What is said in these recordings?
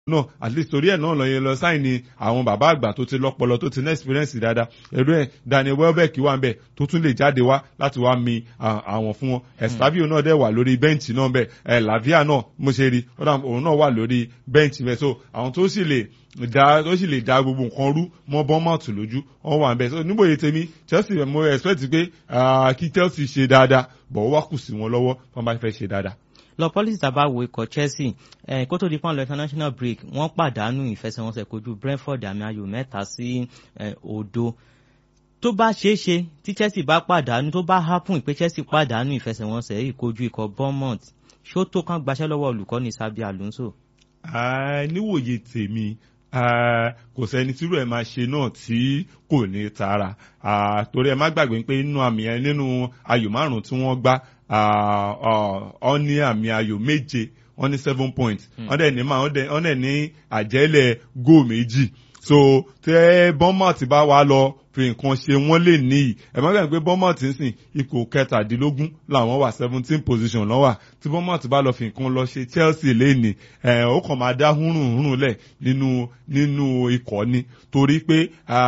náà at least torí ẹ̀ náà lọ yẹn lọ sáìn ni àwọn bàbá àgbà tó ti lọ́pọlọ tó ti ní experience dáadáa ẹ̀rọ ẹ̀ Daniel Welbeck wà ń bẹ̀ tó tún lè jáde wá láti wá mi àwọn fún wọn Estavio náà dẹ̀ wà lórí bẹ́ǹchì náà bẹ̀ ẹ̀ Lavia náà mo ṣe rí òun náà wà lórí bẹ́ǹchì bẹ̀ so àwọn tó sì lè da tó sì lè da gbogbo nǹkan rú mọ́ bọ́mọ̀tù lójú wọ́n wà ń bẹ̀ so níbo yìí tèmi Chelsea mo expect pé kí Chelsea ṣe dáadáa bọ̀ ó wá kù sí wọn lọ́wọ́ wọ́n bá fẹ́ ṣe dáadáa lọ pọ́lísì tàbá wo ikọ̀ Chelsea eh, kó tó di pọ́n lọ international break wọ́n pàdánù ìfẹsẹ̀wọnsẹ̀ kojú Brentford àmì ayò mẹ́ta sí òdo tó bá ṣeé ṣe tí Chelsea bá pàdánù tó bá happen pé Chelsea pàdánù ìfẹsẹ̀wọnsẹ̀ yìí kojú ikọ̀ Bournemouth ṣó tó kán gbaṣẹ́ lọ́wọ́ olùkọ́ni Xabi Alonso. níwòye tèmi kò sẹ́ni tírú ẹ̀ máa ṣe náà tí kò ní tara torí ẹ má gbàgbé pé nínú àmì ẹ nínú ayò márùn tí wọ́n gbá ọ ní àmì ayò méje wọ́n ní seven points wọ́n dẹ̀ ní wọ́n dẹ̀ ní àjẹ́lẹ̀ góò méjì so tẹ Bournemouth bá wá lọ fi nǹkan ṣe wọ́n lè níyì ẹ má gbàgbé Bournemouth ń sìn ipò kẹtàdínlógún làwọn wà seventeen position lọ́wọ́ tí Bournemouth bá lọ fi nǹkan lọ ṣe Chelsea lẹ́nìí ẹ̀ ó kàn máa dá húrùn húrùn lẹ̀ nínú nínú ikọ̀ ni torí pé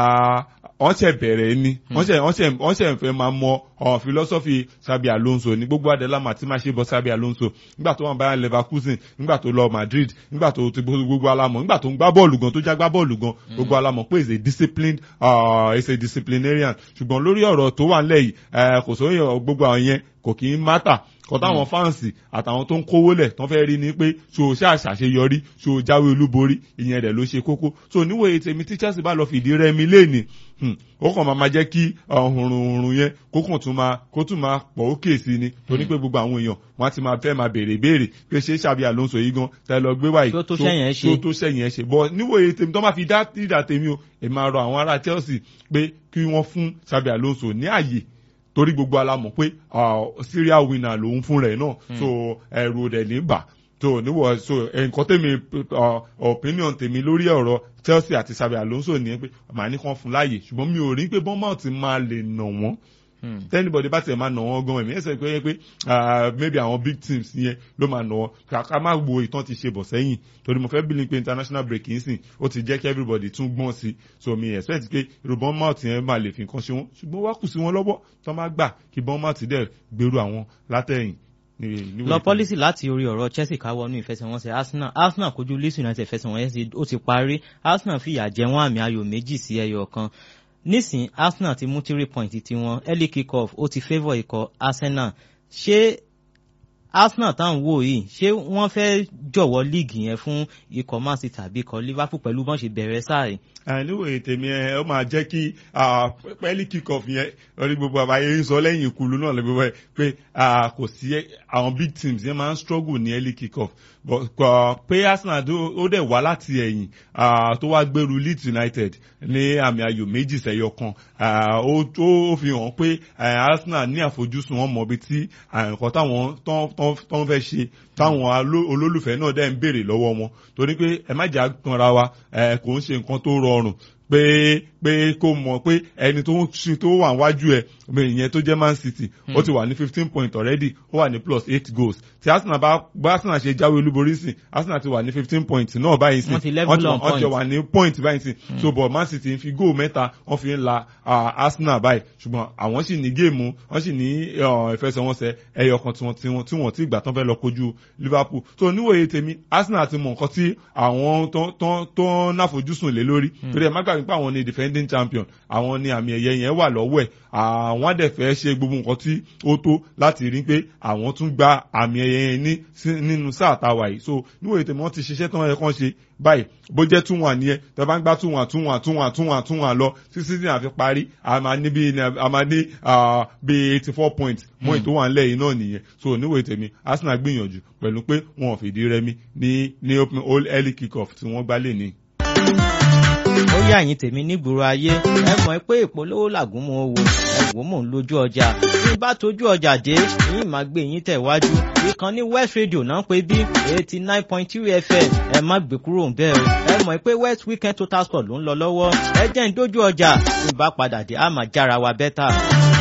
wọ́n ṣẹ̀ bẹ̀rẹ̀ ni wọ́n ṣẹ̀ wọ́n ṣẹ̀ wọ́n ṣẹ̀ fẹ́ máa mọ ọ̀ philosophy Xabi Alonso ní gbogbo adẹ́lámà tí máa ṣe bọ́ Xabi Alonso nígbà tó wọ́n bá Leverkusen nígbà tó lọ Madrid nígbà tó ti gbogbo alamọ̀ nígbà tó ń gbá bọ́ọ̀lù gan tó já gbá bọ́ọ̀lù gan gbogbo alamọ̀ pé is a disciplined uh, is a disciplinarian ṣùgbọ́n lórí ọ̀rọ̀ tó wà nílẹ̀ yìí kò sóyè gbogbo àwọn yẹn kò kì í mátà kọ táwọn fáǹsì àtàwọn tó ń kówó lẹ̀ tán fẹ́ rí ni pé ṣo ṣàṣàṣeyọrí ṣo jáwé olúborí ìyẹn rẹ̀ ló ṣe kókó so níwòye tèmi tí Chelsea bá lọ fìdí rẹmi léènì ó kàn máa ma jẹ́ kí ọ̀hùnrùnrùn yẹn kó kàn tún máa kó tún máa pọ̀ ókè sí ni torí pé gbogbo àwọn èèyàn wọ́n á ti máa fẹ́ máa béèrè béèrè pé ṣé Xabi Alonso yìí gan tẹ lọ gbé wáyé tó tó sẹ́yìn ẹ̀ ṣe bọ́ níwòye tèmi tó máa fi dá ìdá tèmi o èmi máa rọ àwọn ará Chelsea pé kí wọ́n fún Xabi Alonso ní àyè torí gbogbo alamọ̀ pé serial winner lòun fún rẹ̀ náà so ẹ̀rù rẹ̀ ní bà so níwọ̀ so nǹkan tèmi opinion tèmi lórí ọ̀rọ̀ Chelsea àti Xabi Alonso ní pé màá ní kàn fún láàyè ṣùgbọ́n mi ò rí pé Bournemouth máa lè nà wọ́n tẹ́nibọ̀dì bá tiẹ̀ máa nà wọ́n gan ẹ̀mí ẹ̀sẹ̀ pé pé maybe àwọn big teams yẹn ló máa nà wọ́n ká má wo ìtàn ti ṣe bọ̀ sẹ́yìn torí mo fẹ́ believe pé international break yìí sìn ó ti jẹ́ kí everybody tún gbọ́n sí i so mi expect pé irú Bournemouth yẹn máa lè fi nǹkan ṣe wọ́n ṣùgbọ́n wá kù sí wọn lọ́wọ́ tó má gbà kí Bournemouth dẹ̀ gbèrú àwọn látẹ̀yìn lọ pọ́lísì láti orí ọ̀rọ̀ Chelsea káwọnú ìfẹsẹ̀wọnsẹ̀ Arsenal Arsenal kojú Leeds United ìfẹsẹ̀wọnsẹ̀ ó ti parí Arsenal fìyà jẹ wọ́n àmì ayò méjì sí ẹyọ kan nísìn Arsenal ti mú three point tiwọn early kick off ó ti favour ikọ̀ Arsenal ṣé Arsenal táwọn wò yìí ṣé wọ́n fẹ́ jọ̀wọ́ líìgì yẹn fún ikọ̀ Man City tàbí ikọ̀ Liverpool pẹ̀lú bọ́n ṣe bẹ̀rẹ̀ sáà yìí. níwòye tèmi ẹ ó máa jẹ́ kí pẹ́ẹ́lí kick off yẹn lórí gbogbo àbáyé ń sọ lẹ́yìn ìkulu náà lọ́gbọ̀n pé kò sí àwọn big teams yẹn máa ń struggle ní early kick off pé Arsenal ó dẹ̀ wá láti ẹ̀yìn tó wá gbèrú Leeds United ní àmì ayò méjì sẹ́yọ kan ó fi hàn pé Arsenal ní àfojúsùn wọn mọ̀ bí tí nǹkan táwọn tó ń fẹ́ ṣe táwọn olólùfẹ́ náà dẹ̀ ń béèrè lọ́wọ́ wọn torí pé ẹ má jà kanra wa kò ń ṣe nǹkan tó rọrùn pé pé kó mọ̀ pé ẹni tó ń tó wà wájú ẹ̀ ìyẹn tó jẹ́ Man City ó ti wà ní fifteen point already ó wà ní plus eight goals tí Arsenal bá bá Arsenal ṣe jáwé olúborí sí Arsenal ti wà ní fifteen point náà báyìí sí wọ́n ti level on point wọ́n ti wà ní point báyìí sí so but Man City ń fi goal mẹ́ta wọ́n fi ń la Arsenal báyìí ṣùgbọ́n àwọn sì ní géèmù wọ́n sì ní ìfẹsẹ̀wọnsẹ̀ ẹyọ kan tí wọ́n tí wọ́n ti gbà tán fẹ́ lọ kojú Liverpool so níwòye tèmi Arsenal ti mọ nǹkan tí àwọn tó ń náfojúsùn lé lórí torí ẹ má gbàgbé pé àwọn ni defending champion àwọn ni àmì ẹ̀yẹ yẹn wà lọ́wọ́ ẹ̀ àwọn àdẹ̀fẹ́ ṣe gbogbo nǹkan tí ó tó láti rí pé àwọn tún gba àmì ẹ̀yẹ yẹn ní nínú sáà táwa yìí so níwòye tèmi wọ́n ti ṣiṣẹ́ tán ẹ̀ kàn ṣe báyìí bó jẹ́ tún wà nìyẹn tẹ bá ń gbá tún wà tún wà tún wà tún wà tún wà lọ títí tí àfi parí a máa ní bí a máa ní bí eighty four points mọ́ ètò wà nílẹ̀ yìí náà nìyẹn so níwòye tèmi Arsenal gbìyànjú pẹ̀lú pé wọn ò fìdí rẹmi ní ní open early kick off tí wọ́n gbá lè ní ó yà yín tèmi nígboro ayé ẹ mọ̀ pé ìpolówó làgùn mọ́ owó ẹ wò mò ń lójú ọjà bí bá tójú ọjà dé yín máa gbé yín tẹ̀wájú ìkànnì West Radio náà pé bí eighty nine point three FM ẹ má gbé kúrò ń bẹ́ẹ̀ o ẹ mọ̀ pé West Weekend Total Sport ló ń lọ lọ́wọ́ ẹ jẹ́ ń dójú ọjà bí bá padà dé á máa jára wa bẹ́tà.